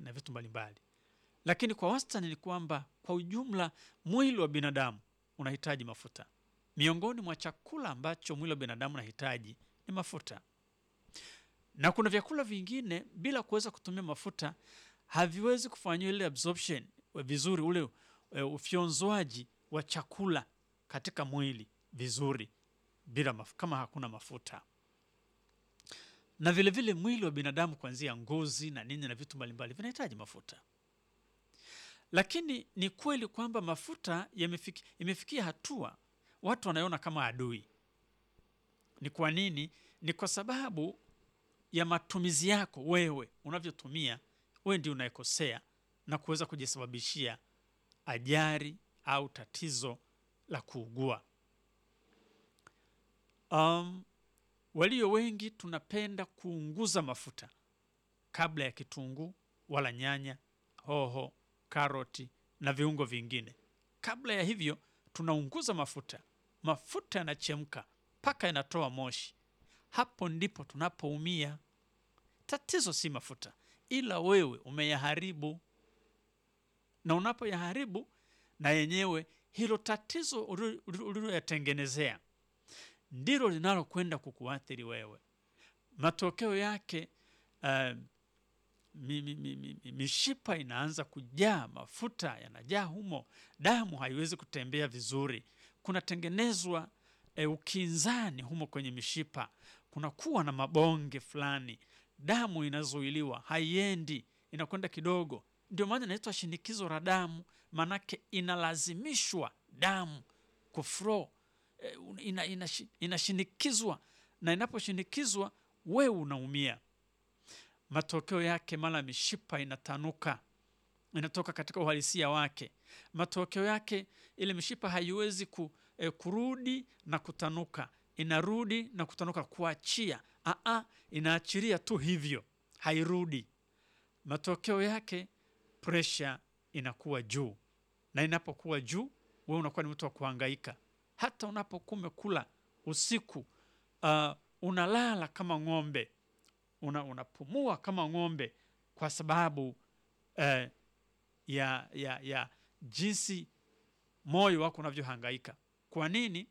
na vitu mbalimbali, lakini kwa wastani ni kwamba kwa ujumla mwili wa binadamu unahitaji mafuta. Miongoni mwa chakula ambacho mwili wa binadamu unahitaji ni mafuta, na kuna vyakula vingine bila kuweza kutumia mafuta haviwezi kufanyia ile absorption vizuri, ule e, ufyonzwaji wa chakula katika mwili vizuri bila maf kama hakuna mafuta. Na vile vile mwili wa binadamu kuanzia ngozi na nini na vitu mbalimbali vinahitaji mafuta, lakini ni kweli kwamba mafuta yamefiki, imefikia hatua watu wanaiona kama adui. Ni kwa nini? Ni kwa sababu ya matumizi yako wewe, unavyotumia wewe ndio unayekosea na kuweza kujisababishia ajali au tatizo la kuugua. Um, walio wengi tunapenda kuunguza mafuta kabla ya kitunguu wala nyanya, hoho, karoti na viungo vingine. Kabla ya hivyo tunaunguza mafuta, mafuta yanachemka mpaka yanatoa moshi. Hapo ndipo tunapoumia. Tatizo si mafuta, ila wewe umeyaharibu, na unapoyaharibu na yenyewe hilo tatizo uliloyatengenezea ndilo linalokwenda kukuathiri wewe. Matokeo yake uh, mi, mi, mi, mi, mishipa inaanza kujaa, mafuta yanajaa humo, damu haiwezi kutembea vizuri, kunatengenezwa uh, ukinzani humo kwenye mishipa, kunakuwa na mabonge fulani, damu inazuiliwa, haiendi, inakwenda kidogo. Ndio maana inaitwa shinikizo la damu, manake inalazimishwa damu kuflow ina, ina, inashinikizwa na inaposhinikizwa wewe unaumia. Matokeo yake mara mishipa inatanuka, inatoka katika uhalisia wake. Matokeo yake ile mishipa haiwezi ku, eh, kurudi na kutanuka, inarudi na kutanuka, kuachia. Aa, inaachilia tu hivyo, hairudi. Matokeo yake presha inakuwa juu, na inapokuwa juu, wewe unakuwa ni mtu wa kuhangaika hata unapokuwa umekula usiku, uh, unalala kama ng'ombe, una, unapumua kama ng'ombe kwa sababu uh, ya, ya, ya jinsi moyo wako unavyohangaika. Kwa nini?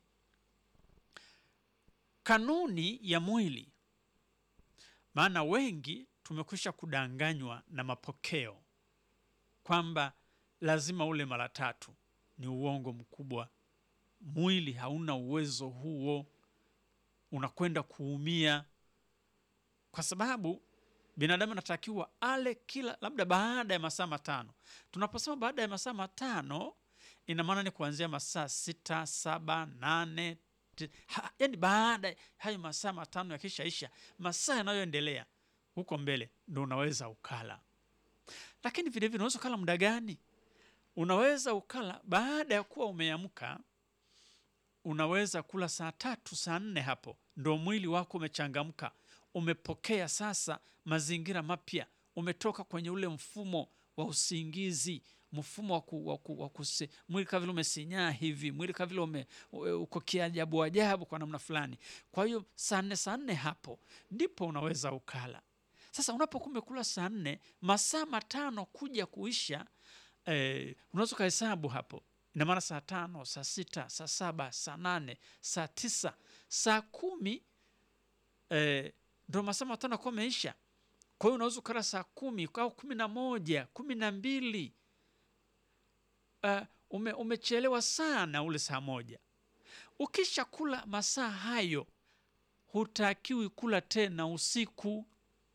Kanuni ya mwili. Maana wengi tumekwisha kudanganywa na mapokeo kwamba lazima ule mara tatu. Ni uongo mkubwa. Mwili hauna uwezo huo, unakwenda kuumia, kwa sababu binadamu anatakiwa ale kila labda baada ya masaa matano. Tunaposema baada ya masaa matano, ina maana ni kuanzia masaa sita, saba, nane ha, yani baada hayo masaa matano yakishaisha, masaa yanayoendelea huko mbele ndo unaweza ukala. Lakini vilevile unaweza ukala muda gani? Unaweza ukala baada ya kuwa umeamka unaweza kula saa tatu saa nne, hapo ndo mwili wako umechangamka, umepokea sasa mazingira mapya, umetoka kwenye ule mfumo wa usingizi, mfumo wa ku, wa ku, wa kuse, mwili kama vile umesinyaa hivi, mwili kama vile ume uko kiajabu ajabu kwa namna fulani. Kwa hiyo saa nne saa nne hapo ndipo unaweza ukala. Sasa unapokuwa umekula saa nne, masaa matano kuja kuisha, eh, unaweza ukahesabu hapo ina maana saa tano, saa sita, saa saba, saa nane, saa tisa, saa kumi eh, ndo masaa matano akuwa ameisha. Kwa hiyo unaweza ukala saa kumi au kumi na moja, kumi na mbili. Uh, ume, umechelewa sana ule saa moja. Ukisha kula masaa hayo, hutakiwi kula tena usiku.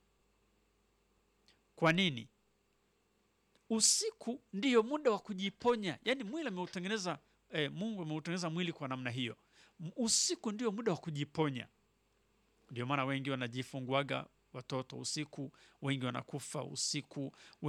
Kwa nini? Usiku ndiyo muda wa kujiponya, yaani mwili ameutengeneza eh, Mungu ameutengeneza mwili kwa namna hiyo. Usiku ndio muda wa kujiponya. Ndio maana wengi wanajifunguaga watoto usiku, wengi wanakufa usiku.